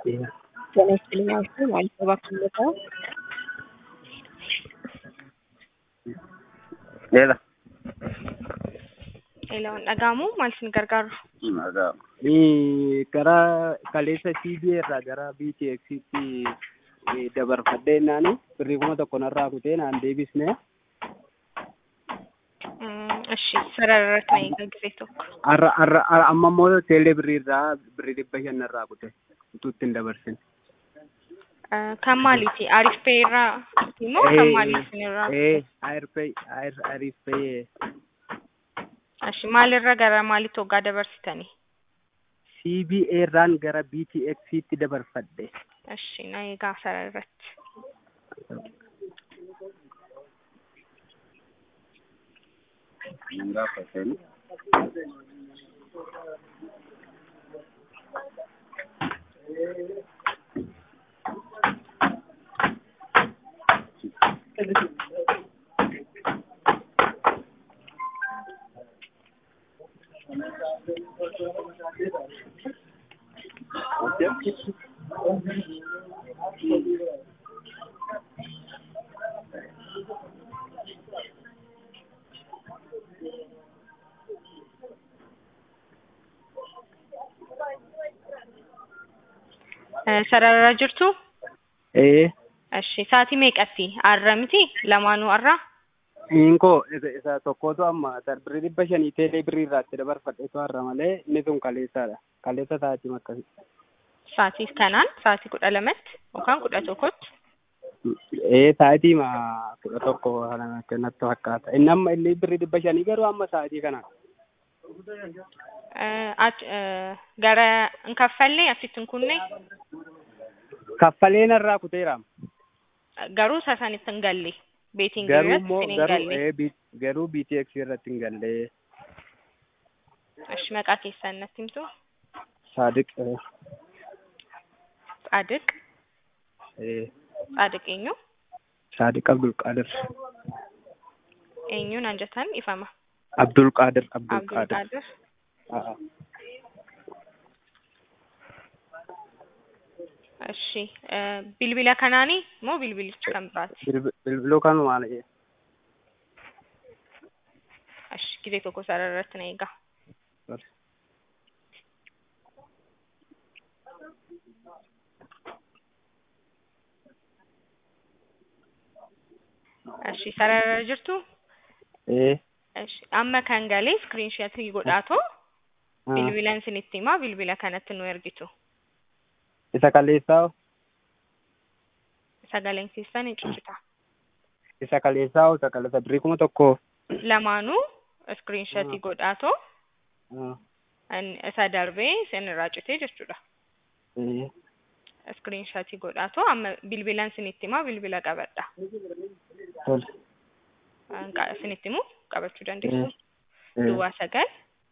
ጤና ይስጥልኝ አልኩ ማለት ነው እባክህ Leela. Eelaan dhaga'amu maal isin gargaaru? Gara kaleessa CBA irraa gara BTX-tti dabarfadhee naani birrii kuma tokko narraa kutee naan deebisne እሺ sarara irratti na eegaa gisee tokko. har'a har'a har'a amma immoo teelee birrii irraa birrii dhibba shan narraa kute utuu ittiin dabarsin. Kan maaliiti? Arif pay irraa immoo kan maaliif isin irraa? Ee ayirpay ayir ayirpay Ashi maalirra gara maalitti hoggaa dabarsitanii? CBA irraan gara BTX-tti dabarfadhe. Ashi na eegaa sarara irratti. Sararra jirtu? Ee Ashi sa'aatii meeqatti? Har'a miti? Lamaanuu har'a? Inkoo isa isa tokkotu amma birrii dhibba shanii teelee birrii irraatti dabarfadheetu har'a malee inni sun kaleessaadha. Kaleessa sa'aatii akkasii. Sa'aatii kanaan sa'aatii kudha lamatti yookaan kudha tokkotti? Ee sa'aatii ma kudha tokko kana natti fakkaata. Inni amma illee birrii dhibba shanii garuu amma sa'aatii kana. Gara hin kaffallee asitti hin kunne Kaffalee narraa kuteera. garuu isa sanitti hin galle. Beetiin Garuu irratti immoo isin hin garuu galle. ee bi- garuu BTX irratti hin galle. Ashi maqaa keessan natti himtu? Saadiq ee, Tsaadiq. ee Tsaadiq eenyu? Saadiq Abdul Qaadir. Eenyuun anjatan ifama? Abdul Qaadir Abdul Abdul Qaadir. Qaadir. A'a. Ashi bilbila kanaanii moo bilbilichi kan biraati? Bilbi- Bilbiluu kanuma maal jedhe? Ashi gisee tokko sarara irratti na eegaa. Ashi sarara jirtu? Ee. Ashi amma kan galee iskiriinshatii godhaatoo ah. bilbilan isinitti himaa bilbila kanatti nu ergitu. Isa kaleessaa Sagaleen keessan hin cuccita. isa kaleessaa isa kaleessa birrii kuma tokko. Lamaanuu iskiriinshatii godhaatoo Ah, an- isa darbee isin irraa citee jechuudha. ee. Iskiriinshatii godhaatoo amma bilbilan isinitti himaa bilbila qabadha. Tole. Qa- Isinitti himuu qabachuu dandeessu. Ee. Duwwaa sagal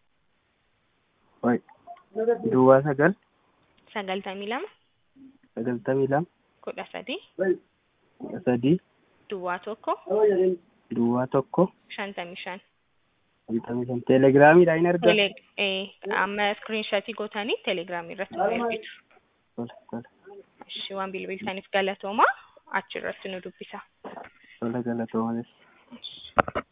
Wayi. Duwwaa sagal sagaltamii lama sagaltamii lama kudha sadii kudha sadii duwwaa tokko duwwaa tokko shantamii shan. shantamii shan teelegiraamiidha hin argaa. Tele eh, amma iskiriinshatii gootanii telegiraamii irratti nu ergitu. Tole tole Ishii waan bilbiltaniif galatoomaa achirratti nu dubbisa. tole galatoomaa.